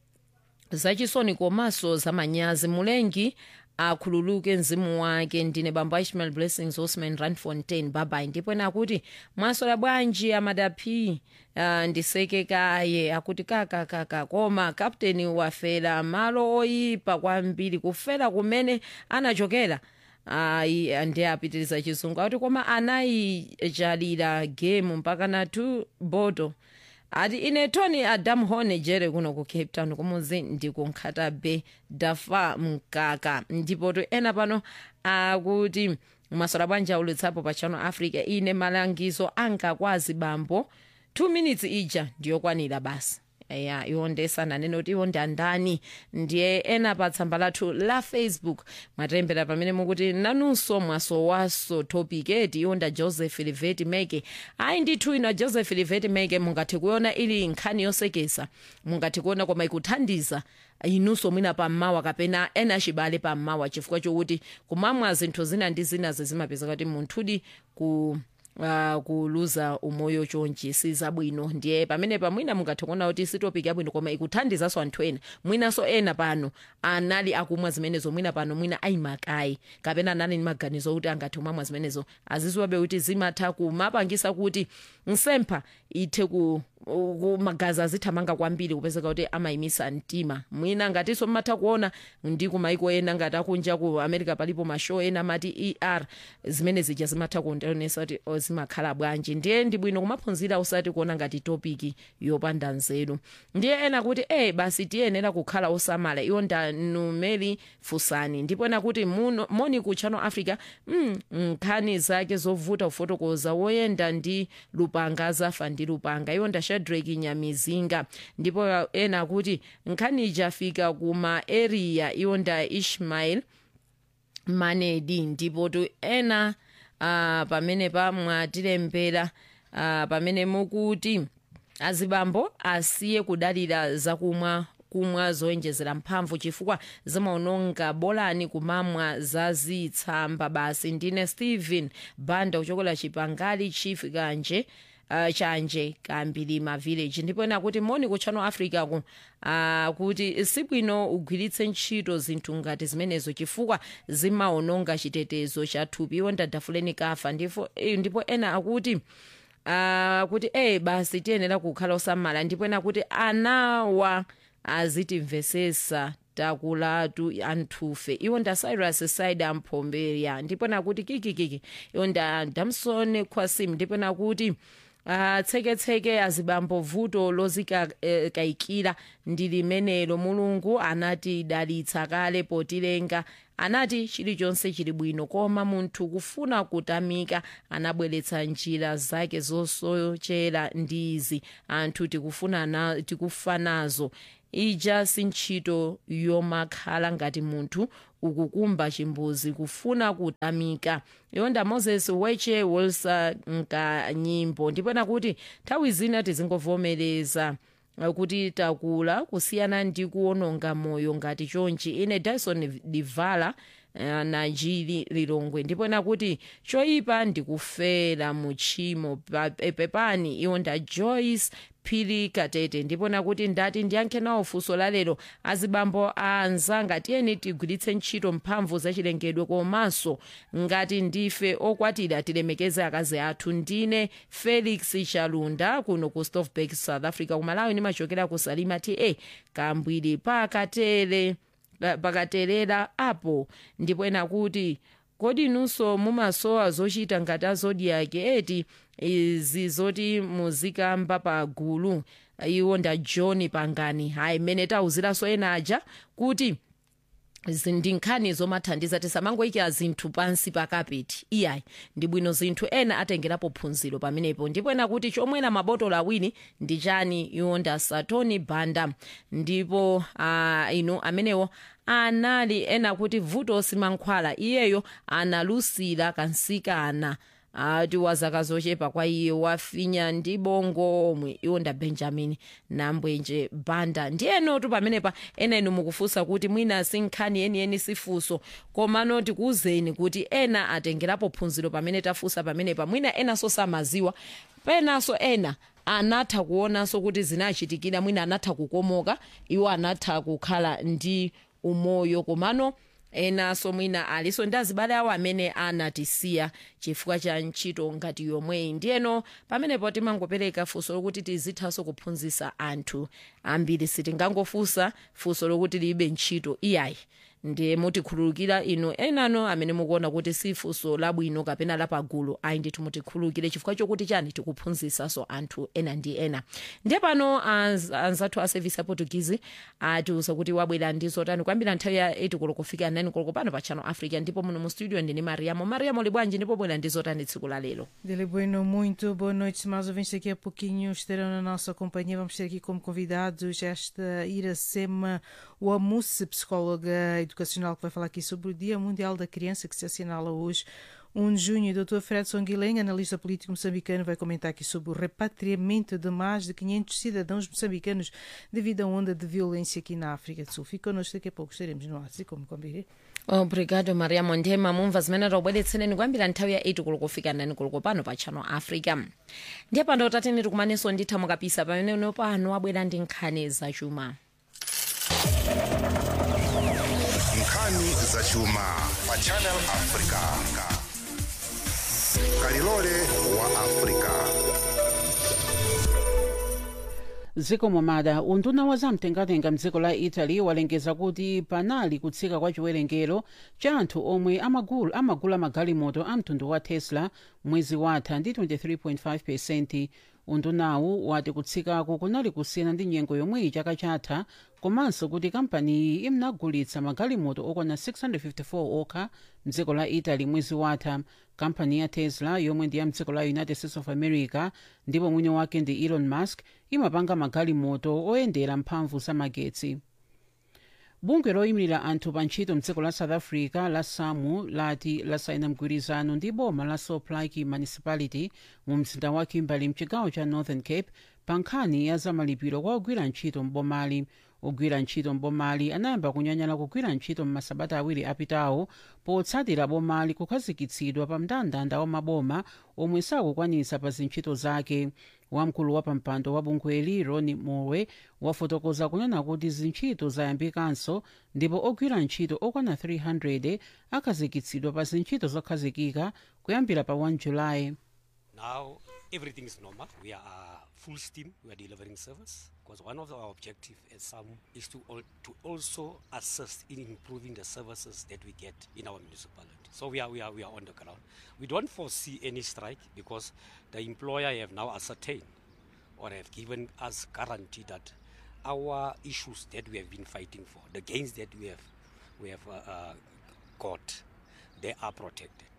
zachisoni komanso zamanyazi mulengi akhululuke mzimu wake ndine bambo ishmael blessings osman ranfontein babai ndipo ena akuti mwasola bwanji amadapi uh, ndisekekaye akuti kakakaka koma kapteni wafera malo oyipa kwambiri kufera kumene anachokera ayi ndi apitiriza chizungu akuti koma anayijalira game mpaka na 2 boto ati ine tony adam hone jere kuno ku cape town kumuzi ndikunkhata bay dafa mkaka ndipo to ena pano akuti masola bwanji aulutsapo pa channel africa ine malangizo angakwazi bambo 2 minutes ija ndiyokwanira basi ya iwo ndesananene kuti iwo ndi andani ndiye ena pa tsamba lathu la facebook mwatembera pamene mukuti nanunso mwasowaso topic eti iwo nda joseph liveti meke ayi ndithu ina joseph liveti meke mungathe kuona ili nkhani yosekesa mungathe kuona koma ikuthandiza inunso mwina pammawa kapena ena achibale pammawa chifukwa chokuti kumamwa zinthu zina ndi zina zimapezeka kuti munthudi ku uh, kuluza umoyo chonchi sizabwino ndiye pamene pamwina mungathe kuona kuti sitopiki yabwino koma ikuthandizanso anthu ena mwinanso ena pano anali akumwa zimenezo mwina pano mwina ayimakayi kapena anali ndi maganizo kuti angathe kumamwa zimenezo aziziwabe kuti zimatha kumapangisa kuti nsempha ithe ku magazi azithamanga kwambiri kupezeka kuti amayimisa mtima mwina ngatinso mmatha kuona ndi kumaiko ena ngati akunja ku america palipo mashow ena amati er zimene zija zimatha kuonesa kuti zimakhala bwanji ndiye ndi bwino kumaphunzira usati kuona ngati topiki yopanda nzeru ndiye ena kuti e basi tiyenera kukhala osamala iwo ndanumeri fusani ndipo ena kuti muno moni ku channel africa mm, nkhani zake zovuta kufotokoza woyenda ndi lupanga zafa ndi lupanga iwo nda shadrack nyamizinga ndipo ena kuti nkhani ijafika kuma area iwo nda ishmael manedi ndipo tu ena uh, pamene pamwatilembera uh, pamene mukuti azibambo asiye kudalira zakumwa kumwa zoyenjezera mphamvu chifukwa zimaononga bolani kumamwa zazitsamba basi ndine stephen banda kuchokera chipangali chief kanje uh, chanje kambilima village ndipo ena kuti moni ku channel africa ku uh, kuti sibwino ugwiritse ntchito zinthu ngati zimenezo chifukwa zimaononga chitetezo cha thupi iwo ndadafuleni kafa ndipo, ndipo ena akuti uh, kuti e basi tiyenera kukhala osamala ndipo ena kuti anawa azitimvesesa takulatu anthufe iwo nda cyrus side amphombeya ndipo nakuti kikikiki iwo nda damson kwasim ndipo nakuti atseketseke azibambo vuto lozikayikira ndi limenelo mulungu anatidalitsa kale potilenga anati chilichonse chili bwino koma munthu kufuna kutamika anabweretsa njira zake zosochera ndi izi anthu tikufuna tikufa nazo ija si ntchito yomakhala ngati munthu ukukumba chimbuzi kufuna kutamika yonda moses weche wilsa nkanyimbo ndipena kuti nthawi zina tizingovomereza kuti takula kusiyana ndi kuononga moyo ngati chonchi ine dyson divala uh, najili lilongwe ndipena kuti choyipa ndikufera muchimo pepani iwo nda joyce phiri katete ndipona kuti ndati ndiyankhe nawo funso lalero azibambo anzanga tiyeni tigwiritse ntchito mphamvu zachilengedwe komanso ngati ndife okwatira tilemekeze akazi athu ndine felix chalunda kuno ku stofbak south africa kumalawi nimachokera ku salima ta kambwiri pakatere pakaterera apo ndipena kuti kodi nunso mumasowa zochita ngati azodiaki eti izi zoti muzikamba pa gulu iwo nda john pangani hayi mmene tauziranso ena aja kuti ndi nkhani zomathandiza tisamangoyikira zinthu pansi pa kapeti iyayi ndi bwino zinthu ena atengerapo phunziro pamenepo ndipo ena kuti chomwera mabotolo awiri ndi chani iwo nda satoni banda ndipo uh, inu amenewo anali ena kuti vuto simankhwala iyeyo analusira kansikana ati wa zaka zochepa kwa iye wafinya ndi bongo omwe iwo nda benjamin nambwenje banda ndiyenotu pamenepa ena inu mukufunsa kuti mwina si nkhani yeniyeni sifunso komano tikuwuzeni kuti ena atengerapo phunziro pamene tafunsa pamenepa mwina enanso samaziwa penanso ena anatha kuonanso kuti zinachitikira mwina anatha kukomoka iwo anatha kukhala ndi umoyo komano enanso mwina aliso ndi azibale awo amene anatisiya chifukwa cha ntchito ngati yomweyi ndiyeno pamenepo timangopereka funso lokuti tizithanso kuphunzitsa anthu ambiri sitingangofunsa funso lokuti libe ntchito iyayi ndiye mutikhululukira inu enano amene mukuona kuti si funso labwino kapena lapagulu ayi ndithu mutikhululukire chifukwa chokuti chani tikuphunzitsanso anthu ena ndi ena ndiye pano anz, anzathu a service ya portuguese atiuza kuti wabwera ndi zotani kwambira nthawi ya 8 koloko kufika 9 koloko pano pa channel africa ndipo muno mu studio ndine mariamo mariamo libwanji ndipo bwera ndi zotani tsiku la lero Dele Bueno, muito boa noite, mais ouvintes. Daqui a pouquinho estarão na nossa companhia. Vamos ter aqui como convidados esta Iracema Wamusse, psicóloga educacional, que vai falar aqui sobre o Dia Mundial da Criança, que se assinala hoje, 1 de junho. O Dr. Fredson Guilhem, analista político moçambicano, vai comentar aqui sobre o repatriamento de mais de 500 cidadãos moçambicanos devido à onda de violência aqui na África do Sul. Fica connosco, daqui a pouco estaremos no ar, como combinei. obrigado mariamo ndema mumva zimene taubweretsereni kuyambira nthawi ya 8 koloko kufika 9 koloko pano pa channel africa ndiye pano tatene tikumanenso nditha mukapisa pamene pano wabwera ndi nkhani zachuma nkhani zachuma pa channel africa kalilole wa africa dziko momada unduna wa zamtengatenga mdziko la italy walengeza kuti panali kutsika kwa chiwerengero cha anthu omwe amagula, amagula magalimoto a mtundu wa tesla mwezi watha ndi 23.5 pesenti undunawu wati kutsikaku kunali kusiyana ndi nyengo yomweyi chaka chatha komanso kuti kampaniyi imnagulitsa magalimoto okwana 654 okha mdziko la italy mwezi watha kampani ya tesla yomwe ndi ya mdziko la united states of america ndipo mwini wake ndi elon musk imapanga magalimoto oyendera mphamvu za magetsi bungwe loyimilira anthu pa ntchito mdziko la south africa la samu lati lasayina mgwirizano ndi boma la soplike municipality mu mzinda wa kimberley mchigawo cha northern cape pa nkhani ya zamalipiro kwa ogwira ntchito mbomali ogwira ntchito mbomali anayamba kunyanyala kugwira ntchito m'masabata awiri apitawo potsatira bomali kukhazikitsidwa pa mndandanda wa maboma omwe sakukwanitsa pa zintchito zake wamkulu wa pampando wa bungweli roni mowe wafotokoza kunena kuti zintchito zayambikanso ndipo ogwira ntchito okwana 300 akhazikitsidwa pa zintchito zokhazikika kuyambira pa 1 julayi Now everything is normal. We are uh, full steam. We are delivering service because one of our objective as some is to al- to also assist in improving the services that we get in our municipality. So we are we are we are on the ground. We don't foresee any strike because the employer have now ascertained or have given us guarantee that our issues that we have been fighting for, the gains that we have we have uh, uh, got, they are protected.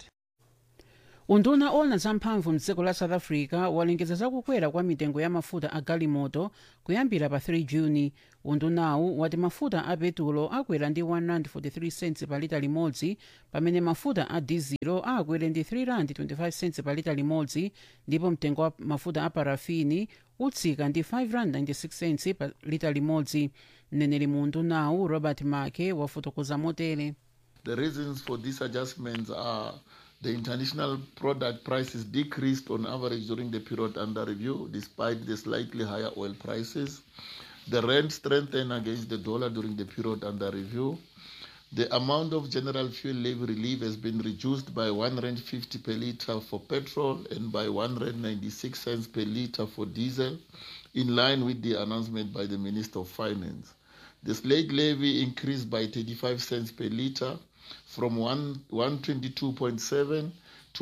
unduna ona zamphamvu mdziko la south africa walengeza zakukwera kwa mitengo ya mafuta a galimoto kuyambira pa 3 juni undunawu wati mafuta a petulo akwera ndi 143 cents pa lita limodzi pamene mafuta a dizelo akwere ndi 325 cents pa lita limodzi ndipo mtengo wa mafuta a parafini utsika ndi 596 cents pa lita limodzi mneneri mu undunawu robert make wafotokoza motere The reasons for these adjustments are the international product prices decreased on average during the period under review, despite the slightly higher oil prices. The rand strengthened against the dollar during the period under review. The amount of general fuel levy relief has been reduced by 1 rand 50 per litre for petrol and by 1 rand 96 cents per litre for diesel, in line with the announcement by the Minister of Finance. The slate levy increased by 35 cents per litre from 1, 122.7 to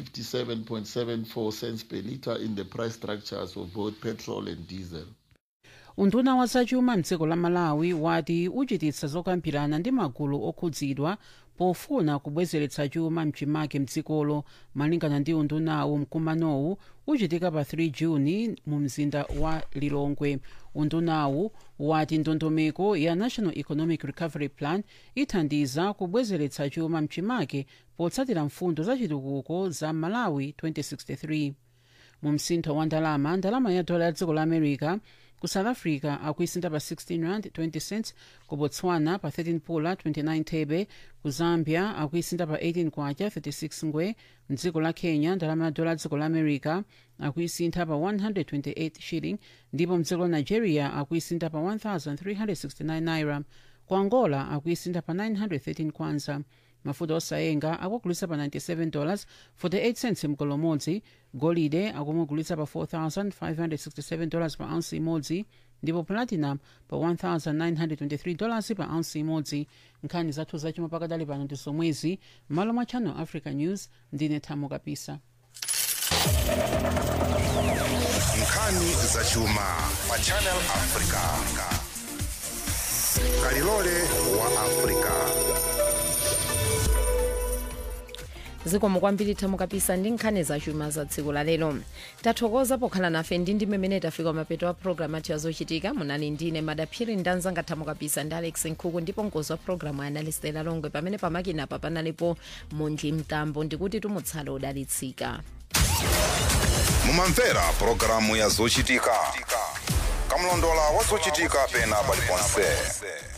157.74 cents per litre in the price structures of both petrol and diesel. unduna wa zachuma mdziko la malawi wati uchititsa zokambirana ndi magulu okhudzidwa pofuna kubwezeretsa chuma mchimake mdzikolo malingana ndi undunawu mkumanowu uchitika pa 3 juni mu mzinda wa lilongwe undunawu wati ndondomeko ya national economic recovery plan ithandiza kubwezeretsa chuma mchimake potsatira mfundo za chitukuko za malawi 2063 mu msintho wa ndalama ndalama ya dola ya dziko la america ku south africa akuisinta pa 16 rand 20 cents ku botswana pa 13 pula 29 thebe ku zambia akuisinta pa 18 kwacha 36 ngwe mdziko la kenya ndalama ya dola ya dziko la america akuisintha pa 128 shilling ndipo mdziko la nigeria akuisintha pa 1369 naira ku angola akuisintha pa 913 kwanza mafuta osayenga akugulitsa pa 97 dollars 48 cents mgolo umodzi golide akumugulitsa pa 4567 dollars pa ounce imodzi ndipo platinum pa 1923 dollars pa ounce imodzi nkhani zathu zachuma pakadali pano ndi zomwezi m'malo mwa channel africa news ndine thamo kapisa nkhani zachuma pa channel africa kalilole wa africa zikomo kwambiri thamo kapisa ndi nkhani zachuma za tsiku la lero tathokoza pokhala nafe ndi ndi mmene tafika mapeto a programu athu azochitika munali ndine madaphiri ndanzanga thamo kapisa ndi alex nkhuku ndipo mkozi wa programu analistela longwe pamene pamakinapa panalipo muntli mtambo ndikuti tumutsala udalitsika mumamvera pulogalamu ya zochitika kamlondola wa zochitika pena paliponse